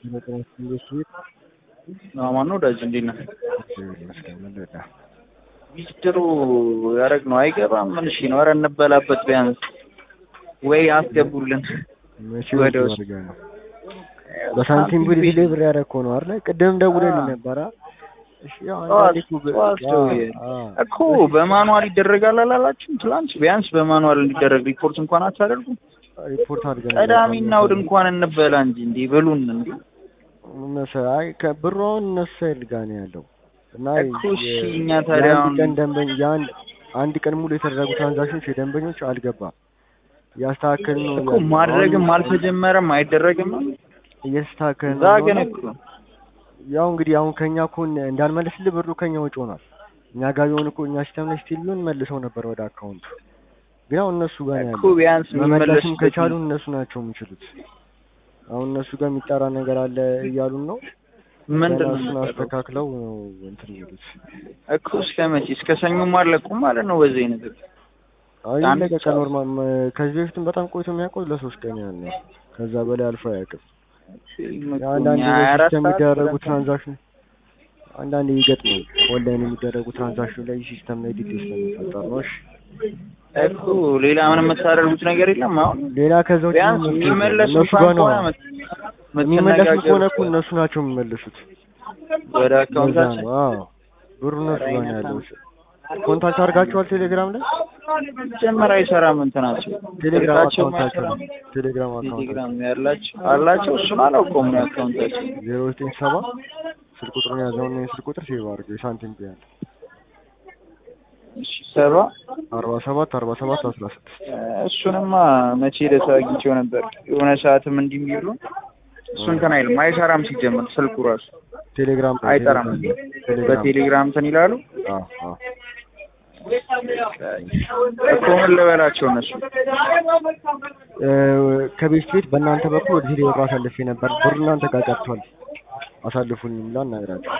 ማነው ወዳጅ እንዴት ነህ? ይመስገን ምን ልዳ ሚስጥሩ ያደረግ ነው አይገባም። ምን እሺ ነው? ኧረ እንበላበት ቢያንስ ወይ አስገቡልን። መቼ ወደ ወደ ውስጥ ነው በሳንቲም ብር ዲሊቨር ያደረግከው ነው አይደል? ቅድም ደውለልኝ ነበረ። እሺ ያው አንዳንዴ እኮ በ- ጠዋት ደውዬ አ- አ- እኮ በማኑዋል ይደረጋል አላላችሁም? ትላንት ቢያንስ በማኑዋል እንዲደረግ ሪፖርት እንኳን አታደርጉም? ሪፖርት አድርገን ቅዳሜና እሑድ እንኳን እንበላ እንጂ እንዴ በሉን እንዴ እነሱ አይ ከብሯን እነሱ ሳይድ ጋር ነው ያለው እና እኮ እሺ፣ የ- እኛ ታዲያ የአንድ አሁን- ቀን ደንበኛ የአንድ አንድ ቀን ሙሉ የተደረጉ ትራንዛክሽኖች የደንበኞች አልገባም። እያስተካከል ነው እኮ ማድረግም አሁን አልተጀመረም አይደረግም። እየተስተካከል እዛ ነው ግን ነው። እኮ ያው እንግዲህ አሁን ከኛ እኮ እን- እንዳንመልስልህ ብሩ ከኛ ወጪ ሆኗል። እኛ ጋር ቢሆን እኮ እኛ ሲስተም ላይ ስቲል ቢሆን መልሰው ነበር ወደ አካውንቱ። ግን ያው እነሱ ጋር ነው እኮ ያለው። ቢያንስ መመለስም የሚመለስበት ከቻሉ እነሱ ናቸው የሚችሉት። አሁን እነሱ ጋር የሚጠራ ነገር አለ እያሉን ነው። ምንድን ገና ነው እሱን የሚጠራው? አስተካክለው ነው እንትን የሚሉት። እኮ እስከ መቼ እስከ ሰኞም አለቁም ማለት ነው። በዚህ አይነት አይ አንድ ለቀቀ ሰዓት። ኖርማል። መ- ከዚህ በፊትም በጣም ቆይቶ የሚያውቀው ለሶስት ቀን ያህል ነው። ከዛ በላይ አልፎ አያውቅም። አንዳንድ ሀያ አራት ሲስተም ሰዓት የሚደረጉ ሁለት ትራንዛክሽን አንዳንድ ይገጥማል። ኦንላይን የሚደረጉ ትራንዛክሽን ላይ ሲስተም ላይ ዲቴል ስለሚፈጠር ነው። እሺ እኮ ሌላ ምንም የምታደርጉት ነገር የለም። አሁን ሌላ ከዛ ውጭ ቢያንስ ምንም የሚመለሱ እነሱ ጋር እንኳን ነው ከሆነ መት- የሚመለሱ ከሆነ እኮ መተነጋገር እነሱ ናቸው የሚመልሱት። ወደ ለዛ አካውንታችን ነው አዎ፣ ብሩ እነሱ ጋር ነው ያለው። ኮንታክት አድርጋችኋል ቴሌግራም ላይ? ጀመር አይሰራም እንትናቸው ቴሌግራም ስልካቸውም አካውንታቸው አይሰራም። ቴሌግራም አካውንታቸው ቴሌግራም ያላቸው አላቸው። እሱን አላውቀውም ነው አካውንታቸው። ዜሮ ዘጠኝ ሰባ ስልክ ቁጥሩን ያዘውና የስልክ ቁጥር ሴቭ አድርገው የሳንቲም ቢያል እሺ ሰባ አርባ ሰባት አርባ ሰባት አስራ ስድስት እሱንማ መቼ ዕለት አግኝቼው ነበር። የሆነ ሰዓትም እንዲህ የሚሉ እሱ እንትን አይልም አይሰራም። ሲጀምር ስልኩ ራሱ ቴሌግራም ላይ አይጠራም። ቴሌግራም በቴሌግራም እንትን ይላሉ አዎ አዎ እኮ ምን ልበላቸው እነሱ እ፣ ከቤት ቤት በእናንተ በኩል ወደ ቴሌብር አሳልፌ ነበር። ብሩ እናንተ ጋር ቀርቷል። አሳልፉልኝ ብላ እናገራቸው።